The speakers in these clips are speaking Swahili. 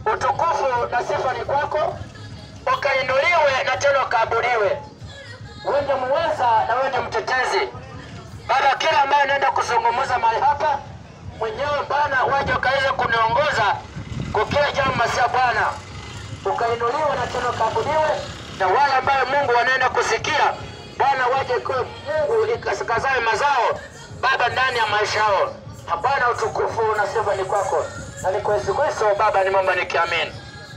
utukufu na sifa ni kwako, ukainuliwe na tena ukaabudiwe. Wewe ndiye muweza na wewe ndiye mtetezi. Baba, kila ambaye anaenda kuzungumza mahali hapa mwenyewe Bwana, waje ukaweze kuniongoza kwa kila jambo masia Bwana, ukainuliwe na tena ukaabudiwe, na wale ambayo Mungu wanaenda kusikia Bwana, waje kwa Mungu ikasikazawe mazao Baba ndani ya maisha yao. Na Bwana, utukufu na sifa ni kwako, na ni kwa Yesu Kristo Baba nimeomba nikiamini.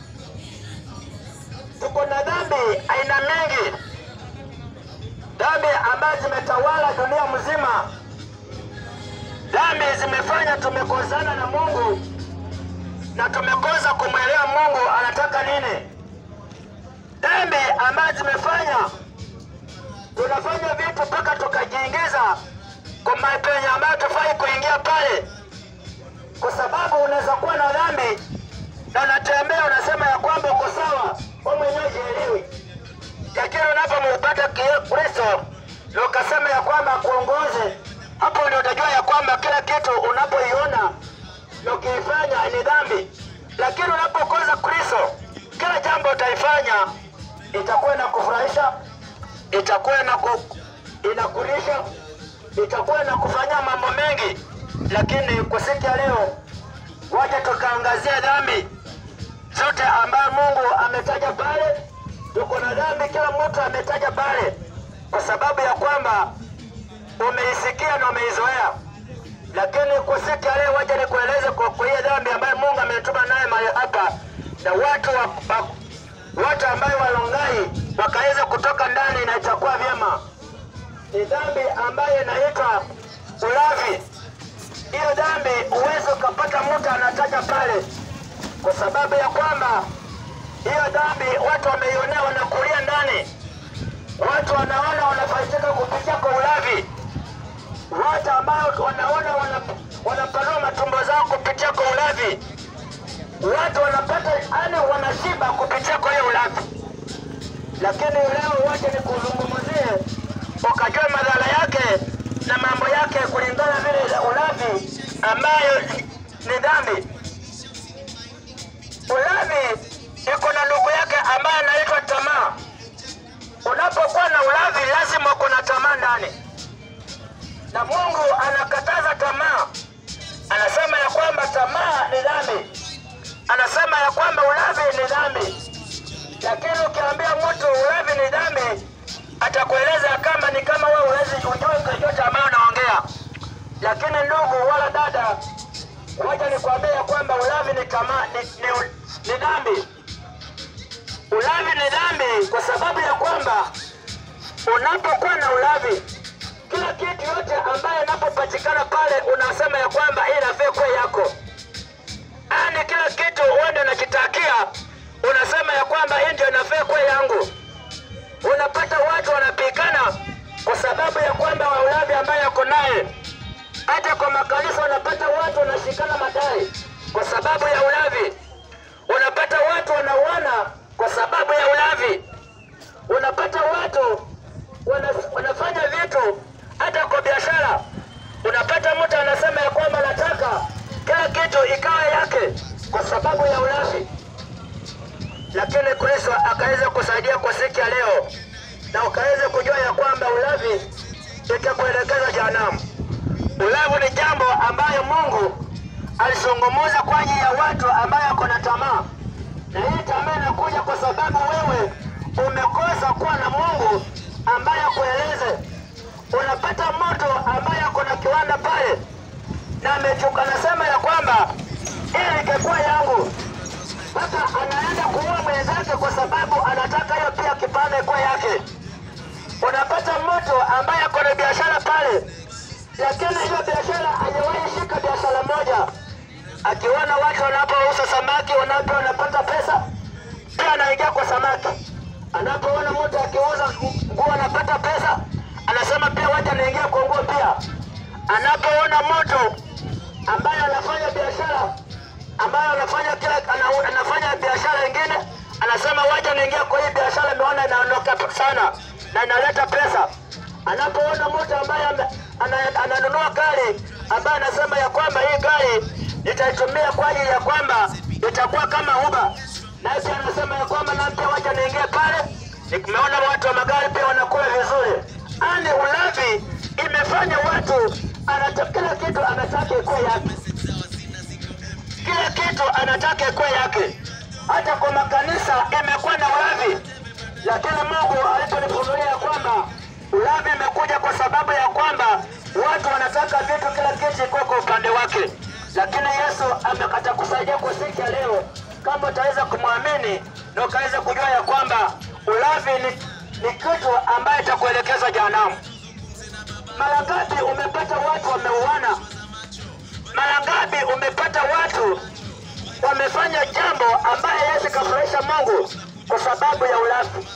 Tuko na dhambi aina mengi, dhambi ambazo zimetawala dunia mzima. Dhambi zimefanya tumekozana na Mungu na tumekosa kumwelewa Mungu anataka nini. Dhambi ambazo zimefanya tunafanya vitu mpaka tukajiingiza kwa mapenzi ambayo tufai kuingia pale, kwa sababu unaweza kuwa na dhambi na unatembea unasema ya kwamba uko sawa, wewe mwenyewe jielewi, lakini unapompata Kristo na ukasema ya kwamba akuongoze, hapo ndio utajua ya kwamba kila kitu unapoiona na ukiifanya ni dhambi, lakini unapokosa Kristo, kila jambo utaifanya itakuwa inakufurahisha, itakuwa inaku, inakulisha, itakuwa inakufanyia mambo mengi, lakini kwa siku ya leo waje tukaangazia dhambi zote ambayo Mungu ametaja pale. Tuko na dhambi, kila mtu ametaja pale, kwa sababu ya kwamba umeisikia na umeizoea. Lakini kwa siku ya leo, waje nikueleze kwa kwa hiyo dhambi ambayo Mungu ametuma naye mahali hapa, na watu wa, wa, watu ambayo walongai wakaweza kutoka ndani, na itakuwa vyema. Ni dhambi ambayo inaitwa ulavi. Hiyo dhambi uweze ukapata mtu anataja pale kwa sababu ya kwamba hiyo dhambi watu wameionea, wanakulia ndani, watu wanaona wanafaidika kupitia kwa ulavi, watu ambao wanaona wana- wanapanua matumbo zao kupitia kwa ulavi, watu wanapata yani wanashiba kupitia kwa hiyo ulavi. Lakini leo wacha nikuzungumzie ukajua madhara yake na mambo yake kulingana vile ulavi ambayo ni- ni dhambi. Ulavi iko na ndugu yake ambaye anaitwa tamaa. Unapokuwa na ulavi, lazima kuna tamaa ndani, na Mungu anakataza tamaa. Anasema ya kwamba tamaa ni dhambi, anasema ya kwamba ulavi ni dhambi. Lakini ukiambia mtu ulavi ni dhambi, atakueleza kama ni kama wewe uwezi ujue ukajua tamaa unaongea. Lakini ndugu wala dada, wacha nikwambie ya kwamba ulavi ni tamaa, ni, ni, ni dhambi. Ulavi ni dhambi kwa sababu ya kwamba unapokuwa na ulavi, kila kitu yote ambayo inapopatikana pale unasema ya kwamba hii inafaa kuwa yako, yaani kila kitu uende unakitakia, unasema ya kwamba hii ndio inafaa kuwa yangu. Unapata watu wanapigana kwa sababu ya kwamba wa ulavi ambaye yako naye hata kwa makanisa unapata watu wanashikana madai kwa sababu ya ulavi. Unapata watu wanauana kwa sababu ya ulavi. Unapata watu wana, wanafanya vitu hata kwa biashara. Unapata mtu anasema ya kwamba nataka kila kitu ikawa yake kwa sababu ya ulavi, lakini Kristo akaweza kusaidia kwa siku ya leo na ukaweza kujua ya kwamba ulavi itakuelekeza jehanamu. Ulavu ni jambo ambayo Mungu alizungumuza kwa ajili ya watu ambayo wako na tamaa, na hii tamaa inakuja kwa sababu wewe umekosa kuwa na Mungu ambaye akueleze. Unapata mtu ambaye ako na kiwanda pale na amechuka, anasema ya kwamba hii ingekuwa yangu, mpaka anaenda kuua mwenzake kwa sababu anataka hiyo pia kipande kuwa yake. Unapata mtu ambaye ako na biashara pale lakini hiyo biashara hajawahi shika biashara moja. Akiona watu wanapouza samaki wanapo wanapata pesa, pia anaingia kwa samaki. Anapoona mtu akiuza nguo anapata pesa, anasema pia wacha anaingia kwa nguo pia. Anapoona mtu ambaye anafanya biashara ambaye anafanya kila ana- anafanya biashara ingine, anasema wacha niingia kwa hii biashara, ameona inaondoka sana na inaleta pesa. Anapoona mtu ambaye ame- ana- ananunua gari ambaye anasema ya kwamba hii gari nitaitumia kwa ajili ya kwamba itakuwa kama Uber. Nimeona watu wa magari pia wanakula vizuri. Ani ulavi imefanya watu anataka kila kitu anataka ikuwe yake, kila kitu anataka ikuwe yake. Hata kwa makanisa imekuwa na ulavi, lakini Mungu aliponifunulia ya kwamba ulavi imekuja kwa sababu ya kwamba watu wanataka vitu, kila kitu ikuwe kwa upande wake, lakini Yesu amekata kusaidia kwa siku ya leo, kama utaweza kumwamini na ukaweza kujua ya kwamba ulavi ni, ni kitu ambaye itakuelekeza jehanamu. Mara ngapi umepata watu wameuana? Mara ngapi umepata watu wamefanya jambo ambaye Yesu kafurahisha Mungu kwa sababu ya ulafi?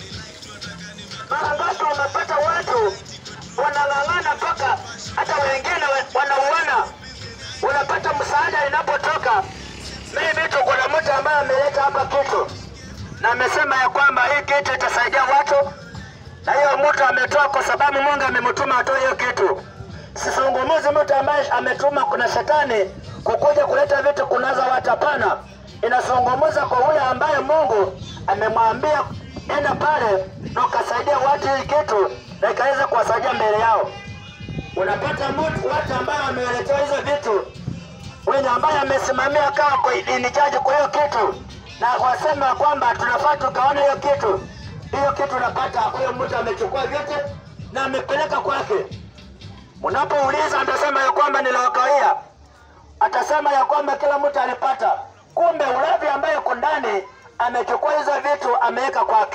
Mara ngapi umepata watu wanang'ang'ana mpaka hata wengine wa- wanauana? Unapata msaada inapotoka, mimi tu kuna mtu ambaye ameleta hapa kitu na amesema ya kwamba hii kitu itasaidia watu, na hiyo mtu ametoa kwa sababu Mungu amemtuma atoe hiyo kitu. Sizungumuzi mtu ambaye ametuma kuna shetani kukuja kuleta vitu kunaza watu, hapana. Inazungumuza kwa yule ambaye Mungu amemwambia enda pale na ukasaidia watu hii kitu na ikaweza kuwasaidia mbele yao. Unapata mtu watu ambao wameletewa hizo vitu wenye ambaye amesimamia kawa kwa inijaji kwa hiyo kitu na wasema kwamba tunafaa tukaona hiyo kitu hiyo kitu, unapata huyo mtu amechukua vyote na amepeleka kwake. Unapouliza atasema ya kwamba niliwakawia, atasema ya kwamba kila mtu alipata, kumbe ulavi ambaye uko ndani amechukua hizo vitu ameweka kwake.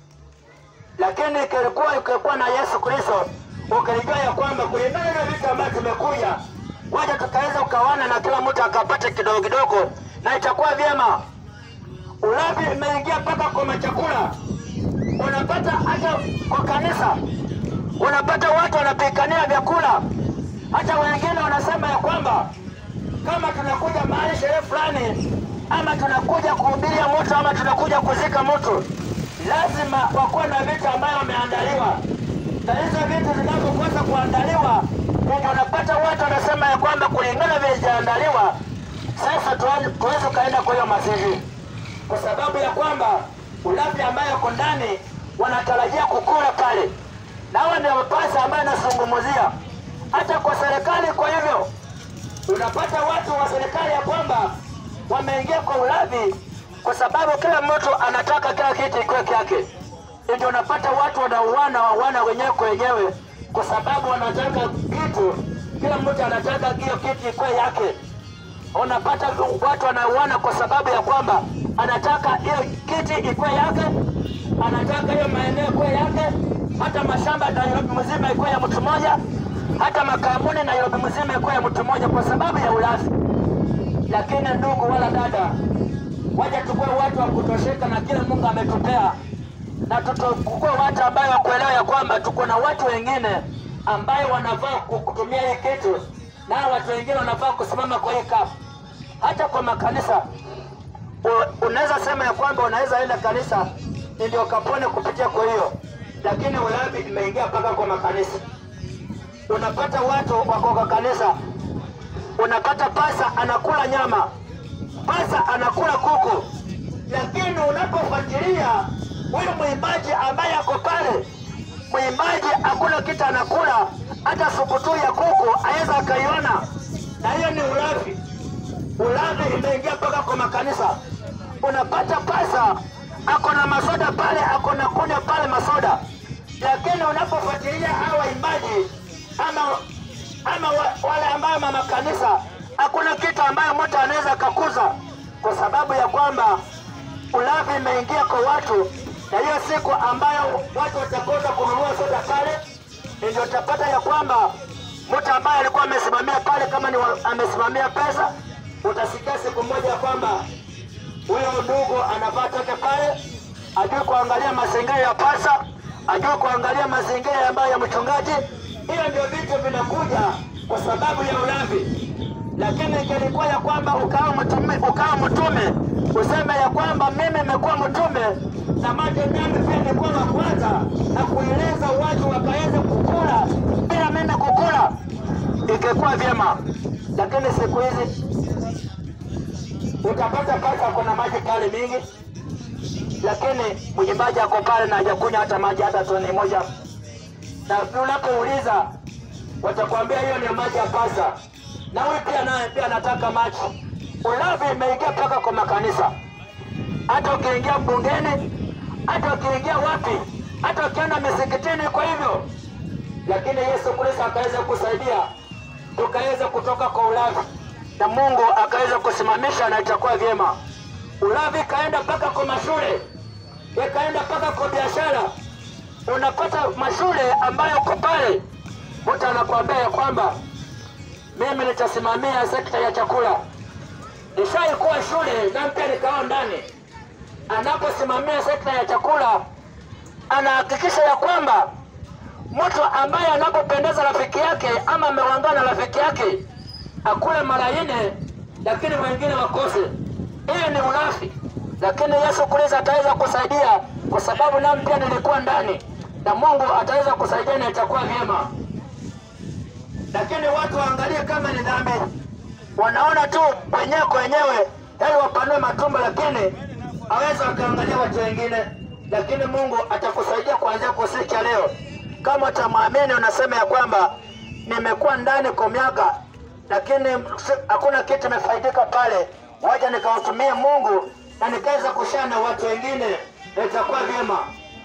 Lakini ikilikuwa ikikuwa na Yesu Kristo, ukilijua ya kwamba kulingana na vitu ambavyo tumekuja waja tukaweza ukawana na kila mtu akapata kidogo kidogo, na itakuwa vyema. Ulavi imeingia mpaka kwa machakula, unapata hata kwa kanisa, unapata watu wanapikania vyakula. Hata wengine wanasema ya kwamba kama tunakuja mahali sherehe fulani, ama tunakuja kuhubiria mtu, ama tunakuja kuzika mtu, lazima wakuwe na vitu ambayo wameandaliwa, na hizo vitu zinapokosa kuandaliwa, ndio unapata watu wanasema ya kwamba kulingana vile zijaandaliwa, sasa tuanze- tuweze ukaenda kwa hiyo mazishi kwa sababu ya kwamba ulafi ambayo uko ndani wanatarajia kukula pale, na hawa ndio mapasa ambayo anazungumzia hata kwa serikali. Kwa hivyo unapata watu wa serikali ya kwamba wameingia kwa ulavi, kwa sababu kila mtu anataka kila kitu ikiwe kyake, ndio unapata watu wanauana wana wenyewe kwa wenyewe, kwa sababu wanataka kitu, kila mtu anataka hiyo kitu ikuwe yake unapata watu wanauana kwa sababu ya kwamba anataka hiyo kiti ikuwe yake, anataka hiyo maeneo ikuwe yake, hata mashamba Nairobi mzima ikuwe ya mtu mmoja, hata makampuni Nairobi mzima ikuwe ya mtu mmoja kwa sababu ya ulafi. Lakini ndugu wala dada, waje tukue watu wa kutosheka na kile Mungu ametupea, na tukue watu ambayo wakuelewa ya kwamba tuko na watu wengine ambayo wanafaa ku- kutumia hii kitu, na watu wengine wanafaa kusimama kwa hii kafu. Hata kwa makanisa u- unaweza sema ya kwamba unaweza enda kanisa ndio kapone kupitia kwa hiyo, lakini ulavi imeingia mpaka kwa makanisa. Unapata watu wako kwa kanisa, unapata pasa anakula nyama, pasa anakula kuku, lakini unapofuatilia huyu mwimbaji ambaye ako pale, mwimbaji hakuna kitu anakula, hata supu tu ya kuku aweza akaiona, na hiyo ni ulafi. Ulavi imeingia mpaka kwa makanisa. Unapata pasa ako na masoda pale, ako na kunywa pale masoda, lakini unapofuatilia hawa waimbaji ama ama wa- wale ambayo mama kanisa, hakuna kitu ambayo mtu anaweza akakuza, kwa sababu ya kwamba ulavi imeingia kwa watu, na hiyo siku ambayo watu watakosa kununua soda pale, ndio utapata ya kwamba mtu ambaye alikuwa amesimamia pale, kama ni wa- amesimamia pesa, utasikia siku moja ya kwamba huyo ndugu anafaa toke pale, ajue kuangalia mazingira ya pasa, ajue kuangalia mazingira ambayo ya mchungaji. Hiyo ndio vitu vinakuja kwa sababu ya ulavi. Lakini ingelikuwa ya kwamba ukawa mtume, ukawa mtume useme ya kwamba mimi nimekuwa mtume na maji nami pia nilikuwa wa kwanza, na kueleza watu wakaweza kukula bila mimi kukula, ingekuwa vyema. Lakini siku hizi utapata pasa kuna maji pale mingi, lakini mwimbaji ako pale na hajakunywa hata maji hata toni moja, na unapouliza watakwambia hiyo ni maji ya pasa, na huyu pia naye pia anataka maji. Ulavi imeingia mpaka kwa makanisa, hata ukiingia bungeni, hata ukiingia wapi, hata ukienda misikitini. Kwa hivyo, lakini Yesu Kristo akaweza kusaidia tukaweza kutoka kwa ulavi na Mungu akaweza kusimamisha na itakuwa vyema. Ulavi ikaenda mpaka kwa mashule, ikaenda mpaka kwa biashara. Unapata mashule ambayo uko pale, mtu anakuambia ya kwamba mimi nitasimamia sekta ya chakula. Nishaikuwa shule na pia nikao ndani, anaposimamia sekta ya chakula anahakikisha ya kwamba mtu ambaye anapopendeza rafiki yake ama ameungana na rafiki yake akule mara nne, lakini wengine wakose. Hiyo ni ulafi, lakini Yesu Kristo ataweza kusaidia, kwa sababu nami pia nilikuwa ndani, na Mungu ataweza kusaidia na itakuwa vyema. Lakini watu waangalie kama ni dhambi, wanaona tu wenyewe kwa wenyewe, yaani wapanue matumbo, lakini aweza wakaangalia watu wengine. Lakini Mungu atakusaidia kuanzia kusikia leo, kama utamwamini, unasema ya kwamba nimekuwa ndani kwa miaka lakini hakuna kitu imefaidika pale, waja nikautumie Mungu na nikaweza kushare na watu wengine, itakuwa vyema.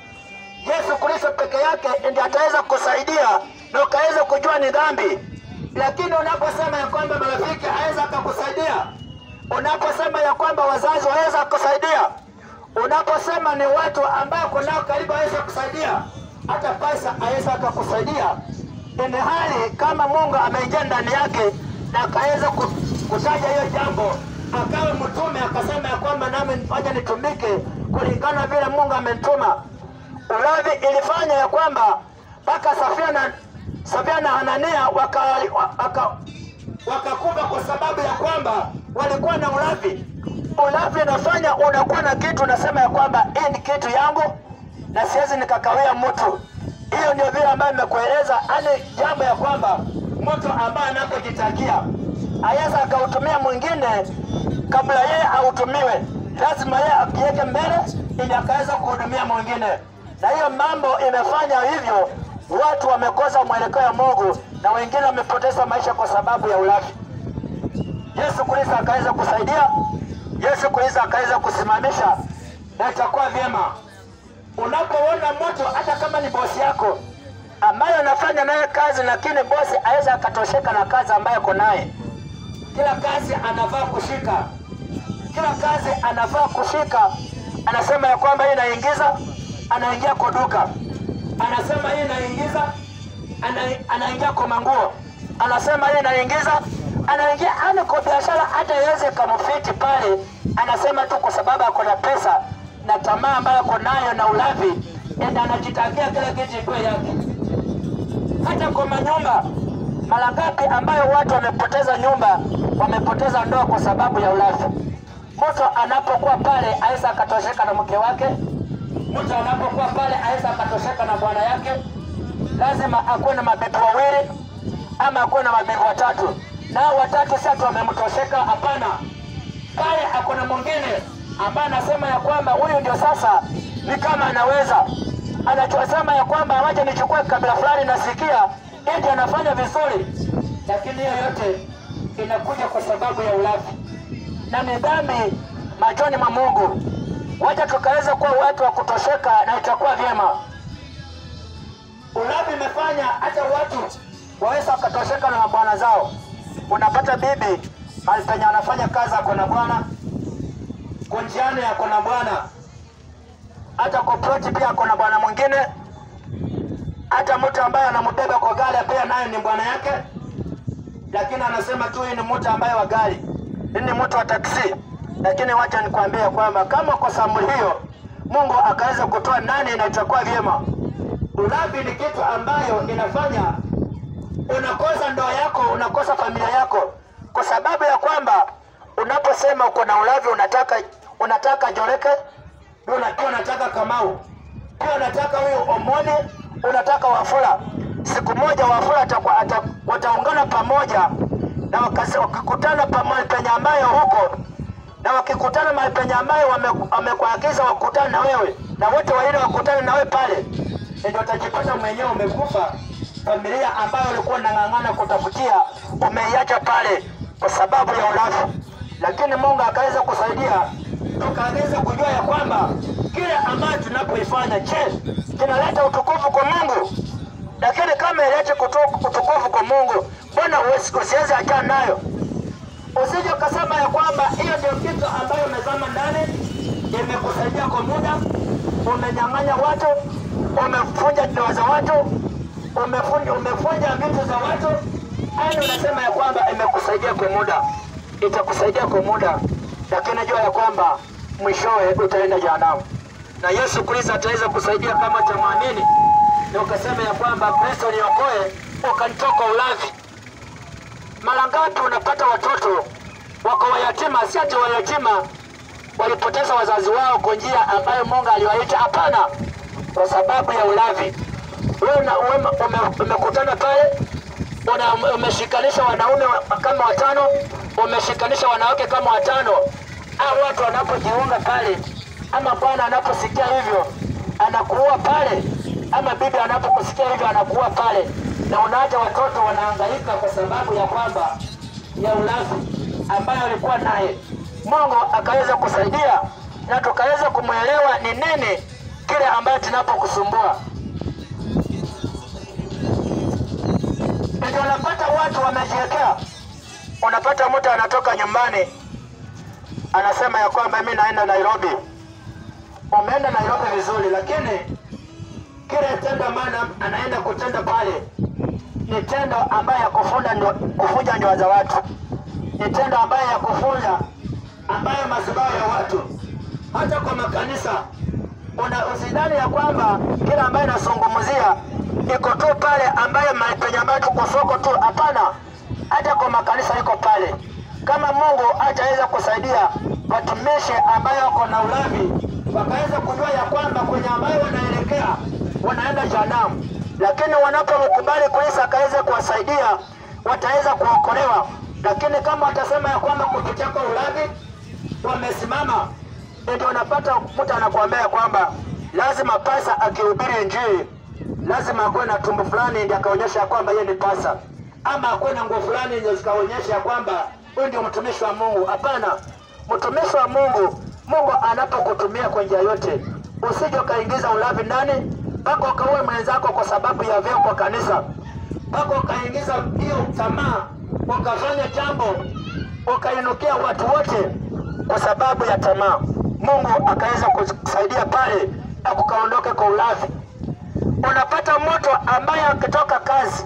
Yesu Kristo peke yake ndiye ataweza kusaidia na ukaweza kujua ni dhambi. Lakini unaposema ya kwamba marafiki aweza akakusaidia, unaposema ya kwamba wazazi waweza kusaidia, unaposema ni watu ambao kunao karibu aweza kusaidia, hata pesa aweza akakusaidia, ni hali kama Mungu ameingia ndani yake na akaweza kutaja hiyo jambo, akawe mtume, akasema ya kwamba nami waja nitumike kulingana vile Mungu amenituma. Ulavi ilifanya ya kwamba mpaka Safia na Safia na Hanania wakakufa waka, waka kwa sababu ya kwamba walikuwa na ulavi. Ulavi inafanya unakuwa na kitu unasema ya kwamba hii ni kitu yangu na siwezi nikakawia mtu. Hiyo ndio vile ambayo nimekueleza, ani jambo ya kwamba mtu ambaye anapojitakia aweza akautumia mwingine kabla yeye autumiwe, lazima yeye akiweke mbele ili akaweza kuhudumia mwingine. Na hiyo mambo imefanya hivyo, watu wamekosa mwelekeo wa Mungu na wengine wamepoteza maisha kwa sababu ya ulafi. Yesu Kristo akaweza kusaidia, Yesu Kristo akaweza kusimamisha, na itakuwa vyema unapoona mtu hata kama ni bosi yako ambaye anafanya naye kazi, lakini bosi aweza akatosheka na kazi ambayo ako naye. Kila kazi anafaa kushika, kila kazi anafaa kushika. Anasema ya kwamba hii inaingiza, anaingia kwa duka, anasema hii inaingiza, ana, anaingia kwa manguo, anasema hii inaingiza, anaingia ana kwa biashara, hata iweze kamfiti pale, anasema tu kwa sababu ako na pesa na tamaa ambayo ako nayo na ulavi, enda anajitakia kila kitu ikuwe yake hata kwa manyumba. Mara ngapi ambayo watu wamepoteza nyumba, wamepoteza ndoa kwa sababu ya ulafi. Mtu anapokuwa pale aweza akatosheka na mke wake, mtu anapokuwa pale aweza akatosheka na bwana yake. Lazima akuwe na mabibi wawili ama akuwe na mabibi watatu, nao watatu si ati wamemtosheka. Hapana, pale akuna mwingine ambaye anasema ya kwamba huyu ndio sasa ni kama anaweza anachosema ya kwamba wacha nichukue kabila fulani, nasikia eti anafanya vizuri, lakini hiyo yote inakuja kwa sababu ya ulafi na ni dhambi machoni mwa Mungu. Wacha tukaweza kuwa watu wa kutosheka na itakuwa vyema. Ulafi imefanya hata watu waweza wakatosheka na mabwana zao. Unapata bibi mahali penye anafanya kazi ako na bwana, kunjiani ako na bwana hata kwa ploti pia kuna bwana mwingine, hata mtu ambaye anambeba kwa gari pia naye ni bwana yake, lakini anasema tu hii ni mtu ambaye wa gari, hii ni mtu wa taksi. Lakini wacha nikwambie kwamba kama kwa samuli hiyo Mungu akaweza kutoa nani, na itakuwa vyema. Ulafi ni kitu ambayo inafanya unakosa ndoa yako, unakosa familia yako, kwa sababu ya kwamba unaposema uko na ulafi, unataka unataka Joreke pia unataka Kamau, pia unataka huyu Omoni, unataka Wafula. Siku moja Wafula wataungana pamoja na wakikutana pamoja penye ambayo huko na wakikutana mahali penye ambayo wame- wamekuagiza wakutane na wewe na wote wawili wakutane na wewe pale, ndio utajipata mwenyewe umekufa. Familia ambayo ulikuwa unang'ang'ana kutafutia umeiacha pale kwa sababu ya ulafi, lakini Mungu akaweza kusaidia, tukaweza kujua ya kwamba kile ambacho tunapoifanya, je, kinaleta utukufu kwa Mungu? Lakini kama ilete kutu- utukufu kwa Mungu, mbona usi- usiweze achana nayo? Usije ukasema ya kwamba hiyo ndio kitu ambayo umezama ndani, imekusaidia kwa muda, umenyang'anya watu, umefunja ndoa za watu, umefunja, umefunja vitu za watu, yani unasema ya kwamba imekusaidia kwa muda, itakusaidia kwa muda, lakini jua ya kwamba mwishowe utaenda jehanamu, na Yesu Kristo ataweza kusaidia kama utamwamini na ukasema ya kwamba Kristo niokoe, ukanitoka ulavi mara ngapi unapata watoto wako wayatima? Si ati wayatima walipoteza wazazi wao kwa njia ambayo Mungu aliwaita, hapana, kwa sababu ya ulavi. Wewe una- ume- ume- umekutana pale una- umeshikanisha wanaume wa- kama watano, umeshikanisha wanawake kama watano. Au watu wanapojiunga pale, ama bwana anaposikia hivyo anakuua pale, ama bibi anapokusikia hivyo anakuua pale, na unaacha watoto wanahangaika kwa sababu ya kwamba ya ulafi ambayo alikuwa naye. Mungu akaweza kusaidia na tukaweza kumwelewa ni nini kile ambayo tunapokusumbua ndio unapata watu wamejiwekea. Unapata mtu anatoka nyumbani anasema ya kwamba mimi naenda Nairobi. Umeenda Nairobi vizuri, lakini kile tendo ambayo ana- anaenda kutenda pale ni tendo ambayo ya kufunda ndo, kufuja ndoa za watu, ni tendo ambayo ya kufunja ambayo madhabahu ya watu, hata kwa makanisa una usidhani ya kwamba kila ambayo inazungumzia iko tu pale ambayo mahali penye ambayo tuko soko tu. Hapana, hata kwa makanisa iko pale. Kama Mungu hataweza kusaidia watumishi ambayo wako na ulavi, wakaweza kujua ya kwamba kwenye ambayo wanaelekea wanaenda jehanamu, lakini wanapomkubali Kristo akaweza kuwasaidia, wataweza kuokolewa. Lakini kama watasema ya kwamba kupitia kwa ulavi wamesimama ndio unapata mtu anakuambia kwamba lazima pasa akihubiri Injili lazima akuwe na tumbo fulani ndio akaonyesha kwamba yeye ni pasa, ama akuwe na nguo fulani ndio zikaonyesha kwamba huyu ndio mtumishi wa Mungu. Hapana, mtumishi wa Mungu, Mungu anapokutumia kwa njia yote, usije ukaingiza ulavi ndani mpaka ukaue mwenzako kwa sababu ya vyeo kwa kanisa, mpaka ukaingiza hiyo tamaa, ukafanya jambo ukainukia watu wote kwa sababu ya tamaa. Mungu akaweza kusaidia pale na kukaondoke kwa ulavi. Unapata mtu ambaye akitoka kazi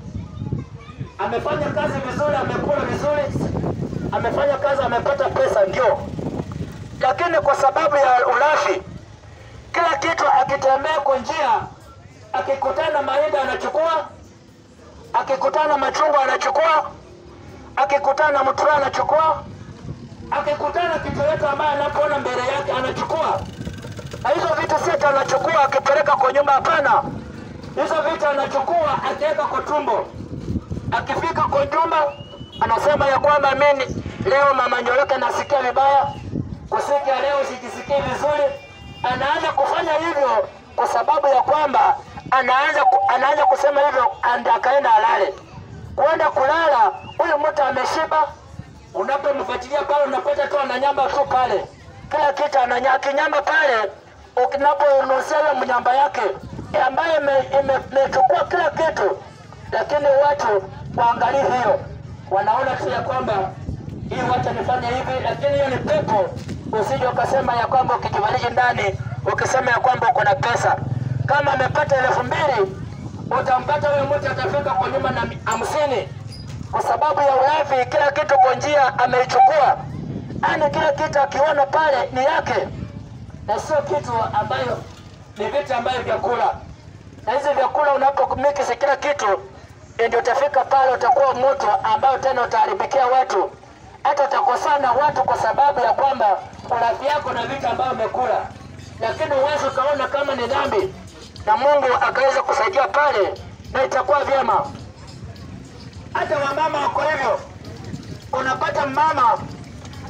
amefanya kazi vizuri, amekula vizuri, amefanya kazi, amepata pesa, ndio, lakini kwa sababu ya ulafi, kila kitu akitembea kwa njia, akikutana na mahindi anachukua, akikutana na machungwa anachukua, akikutana na mtura anachukua, akikutana na kitu yote ambaye anapoona mbele yake anachukua. Na hizo vitu si ati anachukua akipeleka kwa nyumba, hapana. Hizo vitu anachukua akiweka kwa tumbo, akifika kwa nyumba anasema ya kwamba mimi leo mama Njoroke nasikia vibaya, kusikia leo sijisikii vizuri. Anaanza kufanya hivyo kwa sababu ya kwamba anaanza ku- anaanza kusema hivyo, anda akaenda alale. Kwenda kulala, huyu mtu ameshiba, unapomfuatilia pale unapata tu ananyamba tu pale, kila kitu ananya akinyamba pale, ukinaponusia ile mnyamba yake eh, ambayo imechukua ime, imechukua kila kitu, lakini watu waangalie hiyo, wanaona tu ya kwamba hii wacha nifanye hivi, lakini hiyo ni pepo. Usije ukasema ya kwamba ukijifariji ndani ukisema ya kwamba uko na pesa, kama amepata elfu mbili utampata huyo mtu atafika kwa nyuma na hamsini kwa sababu ya ulafi. Kila kitu kwa njia ameichukua, yani kila kitu akiona pale ni yake, na sio kitu ambayo ni vitu ambavyo vyakula. Na hizi vyakula unapomikisi kila kitu, ndio utafika pale utakuwa mtu ambayo tena utaharibikia watu, hata utakosana watu kwa sababu ya kwamba ulafi yako na vitu ambavyo umekula, lakini uwezi ukaona kama ni dhambi, na Mungu akaweza kusaidia pale, na itakuwa vyema hata wamama wako hivyo. Unapata mama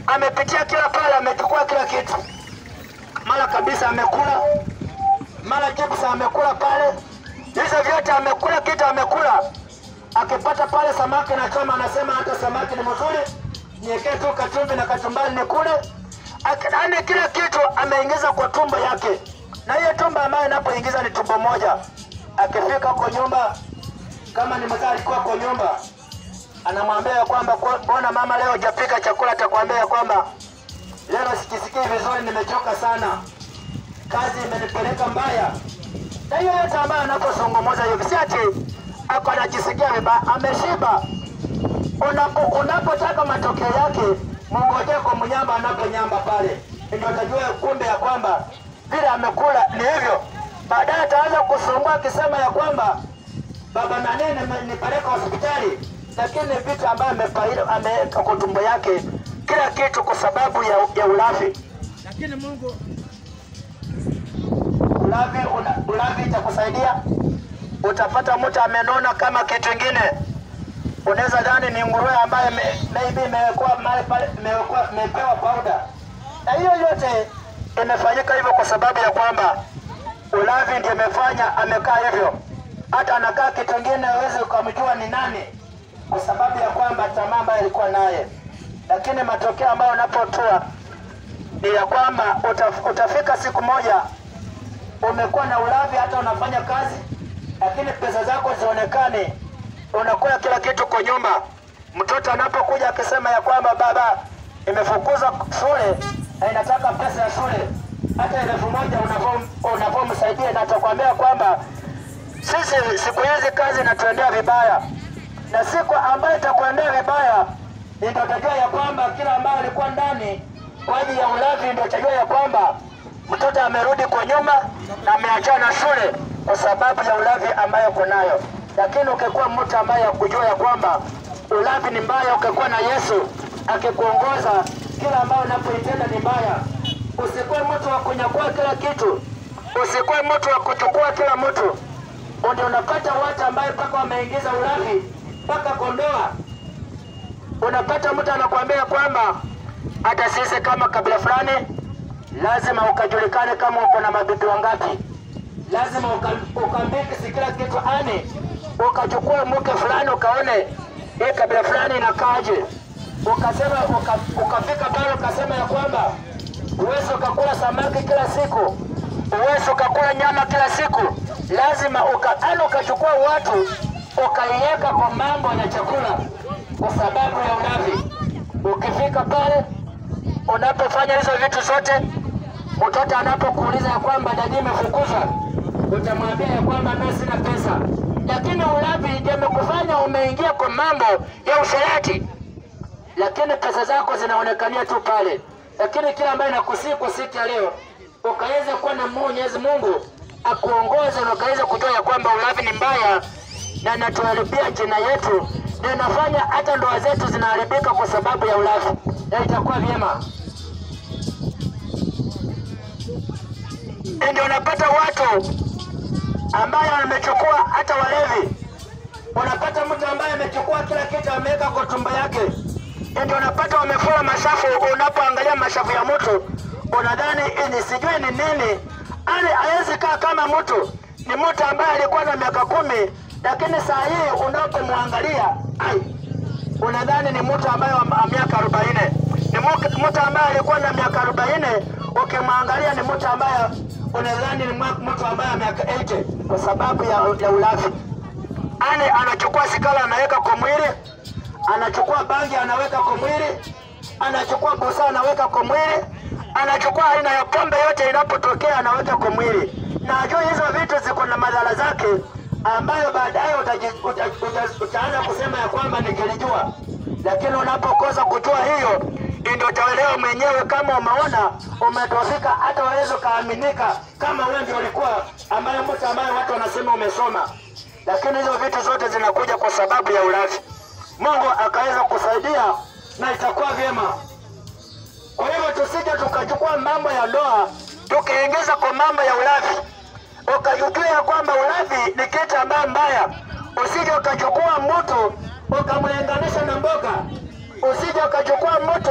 amepitia kila pale, amechukua kila kitu, mara kabisa amekula, mara chips amekula pale, hizo vyote amekula kitu, amekula akipata pale samaki na choma, anasema hata samaki ni mzuri, niekee tu kachumvi na kachumbari nikule. Yaani kila kitu ameingiza kwa tumbo yake, na hiyo tumbo ambayo inapoingiza ni tumbo moja. Akifika kwa nyumba, kama ni mzee alikuwa kwa nyumba, anamwambia ya kwamba mbona mama leo hujapika chakula, atakwambia ya kwamba leo sikisikii vizuri, nimechoka sana, kazi imenipeleka mbaya. Na hiyo yote ambayo anapozungumza hivi, si ati ako anajisikia vibaya, ameshiba. Unapo unapotaka matokeo yake, mngojee kwa mnyamba anaponyamba pale, ndio utajua kumbe ya kwamba vile amekula ni hivyo. Baadaye ataanza kusumbua akisema ya kwamba baba nani nipeleka hospitali, lakini vitu ambayo ameweka kwa tumbo yake, kila kitu kwa sababu ya, ya ulafi. lakini Mungu Ulavi, una, ulavi itakusaidia. Utapata mtu amenona kama kitu ingine, unaweza dhani ni nguruwe ambaye me- maybe imewekwa mahali pale, imewekwa imepewa powder, na hiyo yote imefanyika hivyo kwa sababu ya kwamba ulavi ndio imefanya amekaa hivyo. Hata anakaa kitu ingine, huwezi ukamjua ni nani, kwa sababu ya kwamba tamaa ambayo alikuwa naye, lakini matokeo ambayo unapotoa ni ya kwamba utaf, utafika siku moja umekuwa na ulavi, hata unafanya kazi, lakini pesa zako zionekane, unakula kila kitu kwa nyumba. Mtoto anapokuja akisema ya kwamba baba, imefukuzwa shule na inataka pesa ya shule, hata elfu moja unavyo- unavyomsaidia, na atakwambia kwamba sisi siku hizi kazi inatuendea vibaya, na siku ambayo itakuendea vibaya ndio utajua ya kwamba kila ambayo alikuwa ndani kwa ajili ya ulavi, ndio utajua ya kwamba mtoto amerudi kwa nyuma na ameachana na shule kwa sababu ya ulavi ambayo uko nayo. Lakini ukikuwa mtu ambaye akujua ya kwamba ulavi ni mbaya, ukikuwa na Yesu akikuongoza, kila ambayo unapoitenda ni mbaya. Usikuwe mtu wa kunyakua kila kitu, usikuwe mtu wa kuchukua kila mtu. Ndio unapata watu ambaye mpaka wameingiza ulavi mpaka kondoa unapata mtu anakuambia kwamba hata sisi kama kabila fulani lazima ukajulikane kama uko na mabibi wangapi, lazima uka- ukambiki kila kitu ani ukachukua mke fulani ukaone hii kabila fulani inakaaje, ukasema uka, ukafika pale ukasema ya kwamba uwezi ukakula samaki kila siku, uwezi ukakula nyama kila siku, lazima uka, ani ukachukua watu ukaiweka kwa mambo ya chakula kwa sababu ya ulavi. Ukifika pale unapofanya hizo vitu zote, mtoto anapokuuliza ya kwamba dadi imefukuzwa, utamwambia ya kwamba mimi sina pesa, lakini ulavi ndio imekufanya umeingia kwa mambo ya usherati, lakini pesa zako zinaonekania tu pale. Lakini kila ambaye nakusii kwa siku ya leo ukaweza kuwa na Mwenyezi Mungu akuongoze na ukaweza kujua ya kwamba ulavi ni mbaya na inatuharibia jina yetu na inafanya hata ndoa zetu zinaharibika kwa sababu ya ulavi, na itakuwa vyema. Ndio unapata watu ambaye amechukua hata walevi, unapata mtu ambaye amechukua kila kitu ameweka kwa tumbo yake, ndio unapata wamefura mashafu. Unapoangalia mashafu ya mtu unadhani hii ni sijui ni nini, ani hawezi kaa kama mtu. Ni mtu ambaye alikuwa na miaka kumi, lakini saa hii unapomwangalia ai, unadhani ni mtu ambaye wa wa miaka arobaini. Ni mu- mtu ambaye alikuwa na miaka arobaini, ukimwangalia ni mtu ambaye unadhani ni mwa- mtu ambaye miaka 80 kwa sababu ya, ya ulafi. Ani anachukua sigara anaweka kwa mwili, anachukua bangi anaweka kwa mwili, anachukua busaa anaweka kwa mwili, anachukua aina ya pombe yote inapotokea anaweka kwa mwili, na ajua hizo vitu ziko na madhara zake ambayo baadaye utaji- uta- uta- utaanza kusema ya kwamba nikilijua, lakini unapokosa kujua hiyo ndio utaelewa mwenyewe kama umeona umedofika, hata waweza ukaaminika kama wewe ndio ulikuwa ambaye mtu ambaye watu wanasema umesoma, lakini hizo vitu zote zinakuja kwa sababu ya ulafi. Mungu akaweza kusaidia na itakuwa vyema. Kwa hivyo tusije tukachukua mambo ya ndoa tukaingiza kwa mambo ya ulafi, ukajua ya kwamba ulafi ni kitu ambayo mbaya. Usije ukachukua mtu ukamlinganisha na mboga, usije ukachukua mtu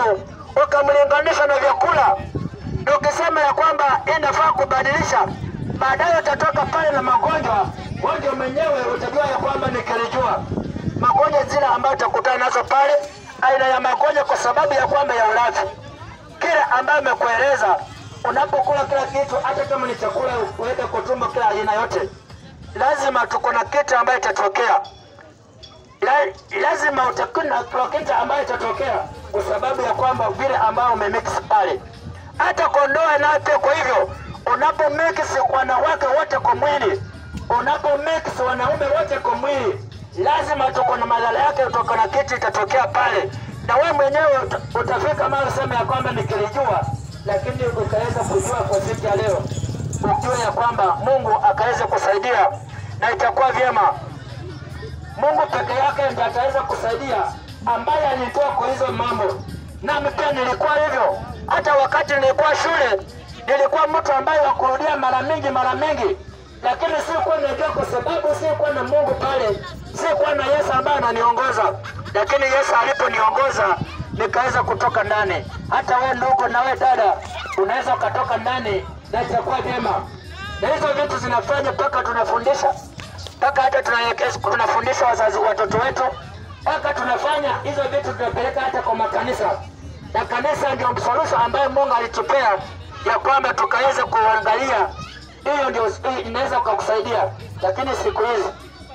ukamlinganisha na vyakula, na ukisema ya kwamba inafaa kubadilisha, baadaye utatoka pale na magonjwa. Gonjwa mwenyewe utajua ya kwamba nikilijua magonjwa zile ambayo utakutana nazo pale, aina ya magonjwa kwa sababu ya kwamba ya ulafi kile ambayo amekueleza. Unapokula kila kitu, hata kama ni chakula uweke kwa tumbo, kila aina yote, lazima tuko na kitu ambayo itatokea La, lazima utakuna kitu ambayo itatokea kwa sababu ya kwamba vile ambao umemix pale. Hata kondoa nayo pia. Kwa hivyo unapo mix wanawake wote kwa mwili, unapo mix wanaume wote kwa mwili, lazima tuko na madhara yake, tuko na kitu itatokea pale, na wewe mwenyewe uta- utafika mahali useme ya kwamba nikilijua, lakini ukaweza kujua kwa siku ya leo, ujue ya kwamba Mungu akaweza kusaidia na itakuwa vyema. Mungu peke yake ndiye ataweza kusaidia, ambaye alitoa kwa hizo mambo. Nami pia nilikuwa hivyo, hata wakati nilikuwa shule nilikuwa mtu ambaye wakurudia mara mingi mara mingi, lakini sikuwa najua, kwa sababu sikuwa na Mungu pale, sikuwa na Yesu ambaye ananiongoza. Lakini Yesu aliponiongoza nikaweza kutoka ndani. Hata wewe ndugu, na wewe dada, unaweza ukatoka ndani na itakuwa vyema, na hizo vitu zinafanya mpaka tunafundisha mpaka hata tunaelekeza tunafundisha wazazi watoto wetu, mpaka tunafanya hizo vitu tunapeleka hata kwa makanisa, na kanisa ndio solution ambayo Mungu alitupea ya kwamba tukaweza kuangalia. Hiyo ndio hii inaweza kukusaidia, lakini siku hizi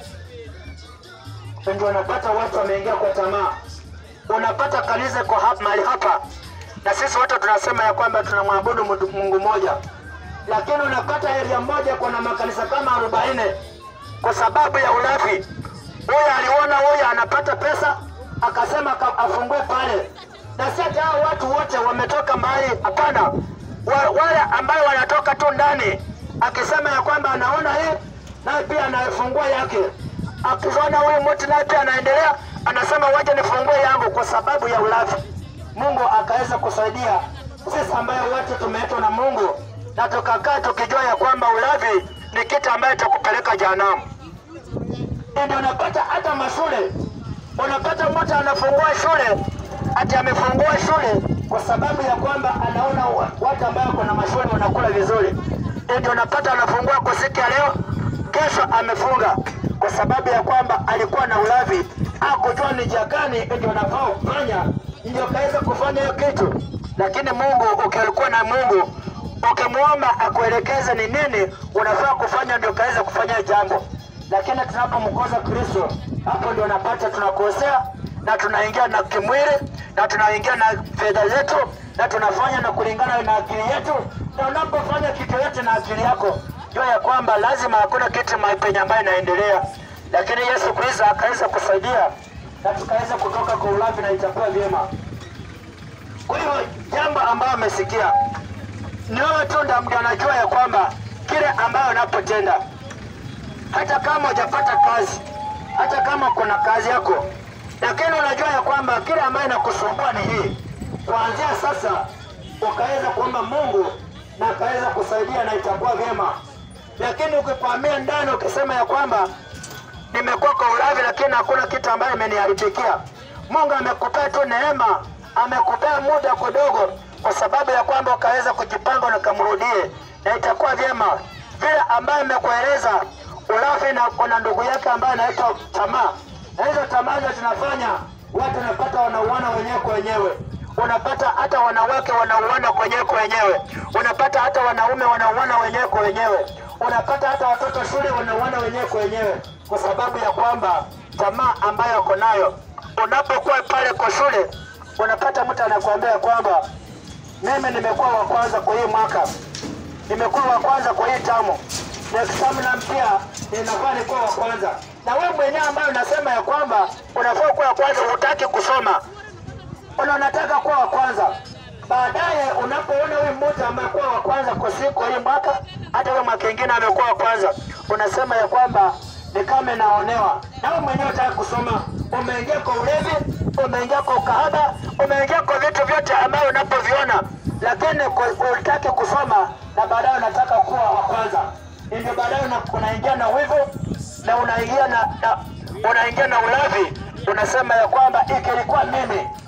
ndio unapata watu wameingia kwa tamaa. Unapata kanisa kwa hapa mahali hapa, na sisi wote tunasema ya kwamba tunamwabudu Mungu Mungu mmoja, lakini unapata area moja kuna makanisa kama arobaini kwa sababu ya ulafi. Huyu aliona huyu anapata pesa, akasema aka- afungue pale, na si ati hao watu wote wametoka mahali. Hapana, wa, wale ambayo wanatoka tu ndani, akisema ya kwamba anaona hii, naye pia anafungua yake. Akiona huyu mtu naye pia anaendelea, anasema waje nifungue yangu, kwa sababu ya ulafi. Mungu akaweza kusaidia sisi ambayo wote tumeitwa na Mungu na tukakaa tukijua ya kwamba ulavi ni kitu ambayo itakupeleka jehanamu. Ndio unapata hata mashule, unapata mtu anafungua shule ati amefungua shule kwa sababu ya kwamba anaona wa- watu ambao wako na mashule wanakula vizuri. Ndio unapata anafungua kwa siku ya leo, kesho amefunga kwa sababu ya kwamba alikuwa na ulavi, hakujua ni njia gani ndio anafaa kufanya, ndio kaweza kufanya hiyo kitu. Lakini Mungu, ukilikuwa na Mungu ukimwomba akuelekeze ni nini unafaa kufanya, ndio kaweza kufanya jambo. Lakini tunapomkosa Kristo, hapo ndio unapata tunakosea na tunaingia na kimwili na tunaingia na fedha zetu na tunafanya na kulingana na akili yetu, na unapofanya kitu yote na akili yako, jua ya kwamba lazima hakuna kitu mahali penye ambayo inaendelea. Lakini Yesu Kristo akaweza kusaidia na tukaweza kutoka kwa ulafi na itakuwa vyema. Kwa hiyo jambo ambayo amesikia ni wewe tu ndio ndio anajua ya kwamba kile ambayo unapotenda, hata kama hujapata kazi, hata kama kuna kazi yako, lakini unajua ya kwamba kile ambayo inakusumbua ni hii. Kuanzia sasa ukaweza kuomba Mungu na akaweza kusaidia na itakuwa vyema, lakini ukikwamia ndani ukisema ya kwamba nimekuwa kwa ulavi, lakini hakuna kitu ambayo imeniharibikia. Mungu amekupea tu neema, amekupea muda kidogo, kwa sababu ya kwamba ukaweza kujipanga na kamrudie, na itakuwa vyema vile ambayo imekueleza ulafi, na kuna ndugu yake ambaye anaitwa tamaa, na hizo tamaa hizo zinafanya watu wanapata wanauana wenyewe kwa wenyewe unapata hata wanawake wanauana wenyewe kwa wenyewe, unapata hata wanaume wanauana wenyewe kwa wenyewe, unapata hata watoto shule wanauana wenyewe kwa wenyewe, kwa sababu ya kwamba tamaa ambayo ako nayo. Unapokuwa pale kwa shule, unapata mtu anakuambia kwamba mimi nimekuwa wa kwanza kwa hii mwaka, nimekuwa wa kwanza kwa hii tamu, next term na pia ninafaa nikuwa wa kwanza, na wewe mwenyewe ambaye unasema ya kwamba unafaa kuwa wa kwanza, hutaki kusoma una unataka kuwa wa kwanza. Baadaye unapoona huyu mmoja amekuwa wa kwanza kwa siku hii mwaka, hata huyo mwaka ingine amekuwa wa kwanza, unasema ya kwamba ni kama inaonewa, na wewe mwenyewe unataka kusoma. Umeingia kwa ulevi, umeingia kwa ukahaba, umeingia kwa vitu vyote ambavyo unapoviona, lakini ku- hutaki kusoma, na baadaye unataka kuwa wa kwanza. Ndio baadaye una- unaingia na wivu na unaingia na, na unaingia na ulavi, unasema ya kwamba ikilikuwa mimi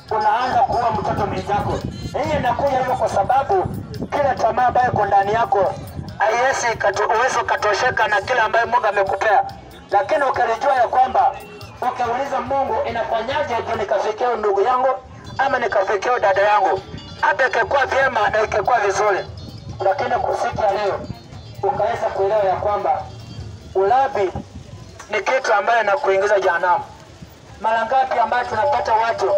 unaanza kuua mtoto mwenzako. Hii inakuja hivyo kwa sababu kila tamaa ambayo iko ndani yako haiwezi uwezi ukatosheka na kile ambayo Mungu amekupea, lakini ukilijua ya kwamba ukiuliza Mungu, inafanyaje ndio nikafikia ndugu yangu ama nikafikia dada yangu, hata ikikuwa vyema na ikikuwa vizuri, lakini kwa siku ya leo ukaweza kuelewa ya kwamba ulavi ni kitu ambayo inakuingiza jehanamu. Mara ngapi ambayo tunapata watu,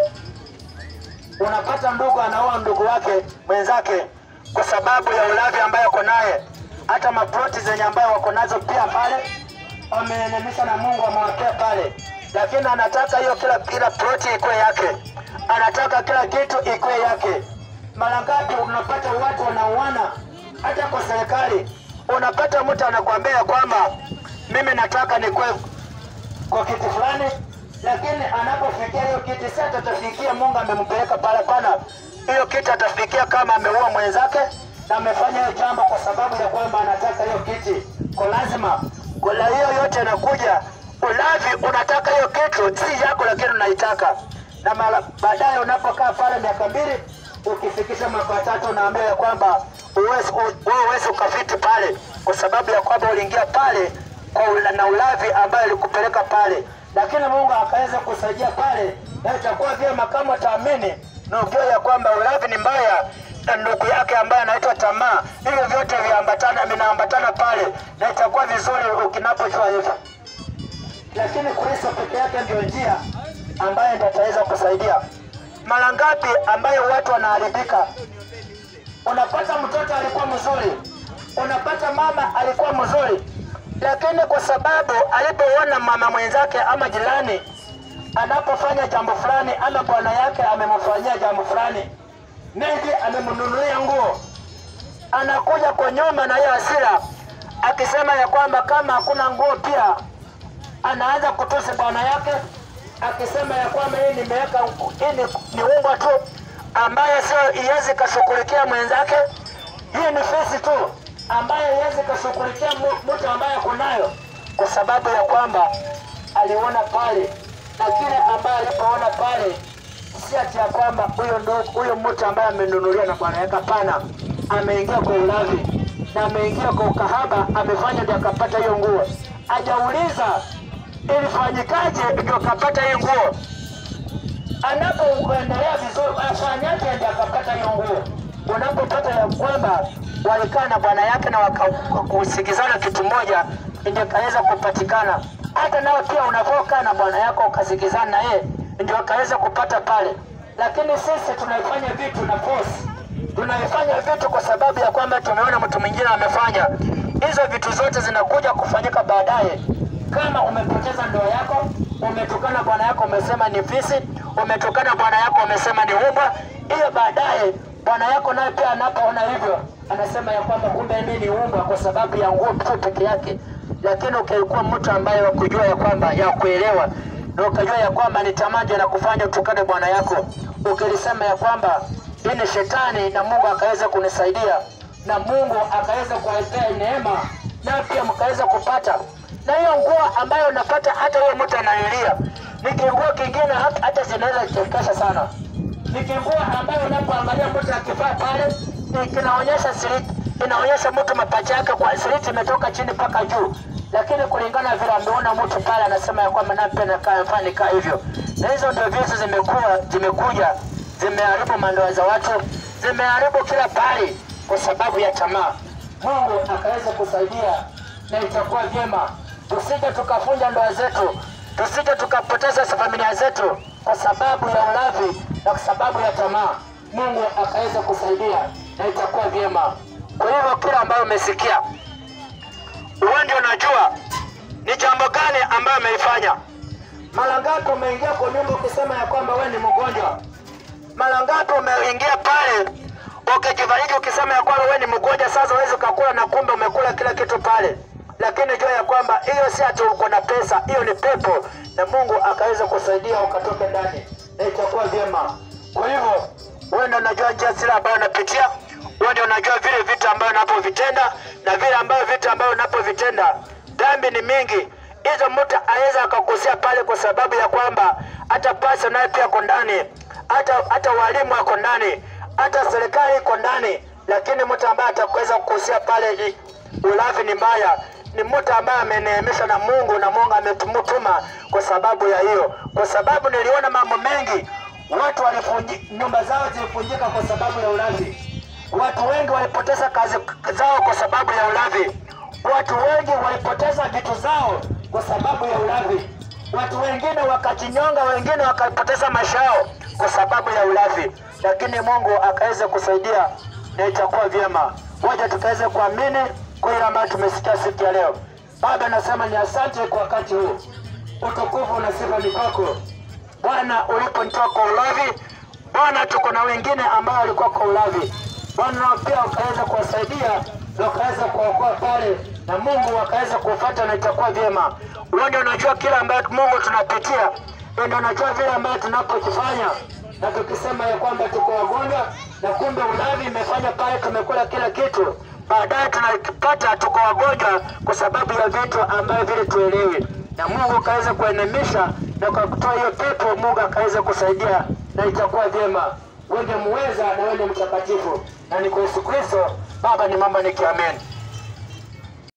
unapata ndugu anaoa ndugu wake mwenzake kwa sababu ya ulavi ambayo ako naye, hata maploti zenye ambayo wako nazo pia pale wameenemisha na Mungu amewapea pale, lakini anataka hiyo kila kila ploti ikuwe yake, anataka kila kitu ikuwe yake. Mara ngapi unapata watu wanauana hata kwa serikali, unapata mtu anakuambia kwamba mimi nataka nikuwe kwa kiti fulani, lakini anapofikia hiyo kiti sasa atafikia Mungu amempeleka pale pana hiyo kiti atafikia kama ameua mwenzake na amefanya hiyo jambo kwa sababu ya kwamba anataka hiyo kiti, kwa lazima kwa hiyo yote inakuja ulavi. Unataka hiyo kitu si yako, lakini unaitaka, na mara baadaye unapokaa pale miaka mbili, ukifikisha mwaka watatu, unaambia ya kwamba wewe huwezi ukafiti pale, kwa sababu ya kwamba uliingia pale kwa ula, na ulavi ambayo ilikupeleka pale, lakini Mungu akaweza kusaidia pale, na itakuwa vyema kama utaamini na ujue ya kwamba ulavi ni mbaya na ndugu yake ambaye anaitwa tamaa. Hivyo vyote viambatana vinaambatana pale, na itakuwa vizuri ukinapojua hivyo, lakini Kristo peke yake ndio njia ambayo ndio ataweza kusaidia. Mara ngapi ambayo watu wanaharibika, unapata mtoto alikuwa mzuri, unapata mama alikuwa mzuri, lakini kwa sababu alipoona mama mwenzake ama jirani anapofanya jambo fulani ama bwana yake amemfanyia jambo fulani, maybe amemnunulia nguo, anakuja kwa nyuma na hiyo hasira akisema ya kwamba kama hakuna nguo pia anaanza kutusi bwana yake, akisema ya kwamba hii nimeweka hii ni, ni unga tu ambayo sio iwezi kashughulikia mwenzake. Hii ni fesi tu ambayo iwezi kashughulikia mtu ambaye kunayo, kwa sababu ya kwamba aliona pale na kile ambaye alipoona pale, si ati ya kwamba huyo ndo huyo mtu ambaye amenunuliwa na bwana yake. Hapana, ameingia kwa ulavi na ameingia kwa ukahaba, amefanya ndio akapata hiyo nguo. Hajauliza ilifanyikaje ndio akapata hiyo nguo. Anapoendelea vizuri, afanyaje ndio akapata hiyo nguo. Unapopata ya kwamba walikaa na bwana yake na wakakusikizana kitu moja, ndio kaweza kupatikana hata nawe pia unavokaa na bwana yako ukasikizana na yeye ndio akaweza kupata pale. Lakini sisi tunaifanya vitu na force, tunaifanya vitu kwa sababu ya kwamba tumeona mtu mwingine amefanya. Hizo vitu zote zinakuja kufanyika baadaye. Kama umepoteza ndoa yako, umetukana bwana yako, umesema ni fisi, umetukana bwana yako, umesema ni umbwa, hiyo baadaye bwana yako naye pia anapoona hivyo anasema ya kwamba kumbe mimi ni umbwa kwa sababu ya nguo tu peke yake lakini ukikuwa mtu ambaye wakujua ya kwamba ya kuelewa na ukajua ya kwamba ni tamaa ndio nakufanya utukane bwana yako, ukilisema ya kwamba hii ni shetani, na Mungu akaweza kunisaidia na Mungu akaweza kuwapea neema na pia mkaweza kupata na hiyo nguo ambayo unapata, hata huyo mtu analilia ni kinguo kingine, hata zinaweza kuchekesha sana. Ni kinguo ambayo unapoangalia mtu akivaa pale kinaonyesha siriti inaonyesha mtu mapacha yake kwa siriti imetoka chini mpaka juu, lakini kulingana vile ameona mtu pale, anasema ya kwamba nape nakaa nikaa hivyo. Na hizo ndio vitu zimekuwa zimekuja zimeharibu mandoa za watu, zimeharibu kila pahali kwa sababu ya tamaa. Mungu akaweza kusaidia na itakuwa vyema, tusije tukafunja ndoa zetu, tusije tukapoteza familia zetu kwa sababu ya ulavi na kwa sababu ya tamaa. Mungu akaweza kusaidia na itakuwa vyema. Kwa hivyo kila ambayo umesikia, wewe ndio unajua ni jambo gani ambayo ameifanya. Mara ngapi umeingia kwa nyumba ukisema ya kwamba wewe ni mgonjwa? Mara ngapi umeingia pale ukijifariji ukisema ya kwamba wewe ni mgonjwa, sasa huwezi ukakula na kumbe umekula kila kitu pale. Lakini jua ya kwamba hiyo si ati uko na pesa, hiyo ni pepo, na Mungu akaweza kusaidia ukatoke ndani na itakuwa vyema. Kwa hivyo wewe ndio unajua njia zile ambayo unapitia wewe ndio unajua vile vitu ambavyo unapovitenda na vile ambavyo vitu ambavyo unapovitenda. Dhambi ni mingi, hizo mtu aweza akakosea pale, kwa sababu ya kwamba hata pasi naye pia ako ndani, hata hata walimu wako ndani, hata serikali iko ndani, lakini mtu ambaye atakuweza kukusia pale ni ulavi ni mbaya ni mtu ambaye ameneemeshwa na Mungu na Mungu ametumutuma kwa sababu ya hiyo, kwa sababu niliona mambo mengi, watu walifunji, nyumba zao zilifunjika kwa sababu ya ulavi. Watu wengi walipoteza kazi zao kwa sababu ya ulavi. Watu wengi walipoteza vitu zao kwa sababu ya ulavi. Watu wengine wakajinyonga, wengine wakapoteza maisha yao kwa sababu ya ulavi, lakini Mungu akaweza kusaidia na itakuwa vyema. Moja, tukaweze kuamini kwa ile ambayo tumesikia siku ya leo. Baba, nasema ni asante kwa wakati huu, utukufu na sifa ni kwako Bwana, uliponitoa kwa ulavi. Bwana, tuko na wengine ambao walikuwa kwa ulavi Bwana, nao pia wakaweza kuwasaidia na wakaweza kuwaokoa pale, na Mungu wakaweza kufuata na itakuwa vyema. Wewe ndio unajua kila ambayo Mungu tunapitia, wewe ndio unajua vile ambayo tunapokifanya na tukisema ya kwamba tuko wagonjwa na kumbe ulavi imefanya pale, tumekula kila kitu, baadaye tunakipata tuko wagonjwa kwa sababu ya vitu ambavyo vile tuelewi, na Mungu akaweza kuenemisha na kwa kutoa hiyo pepo, Mungu akaweza kusaidia na itakuwa vyema. Wewe ndiye muweza na wewe ndiye mtakatifu, na ni kwa Yesu Kristo Baba, ni mama nikiamen.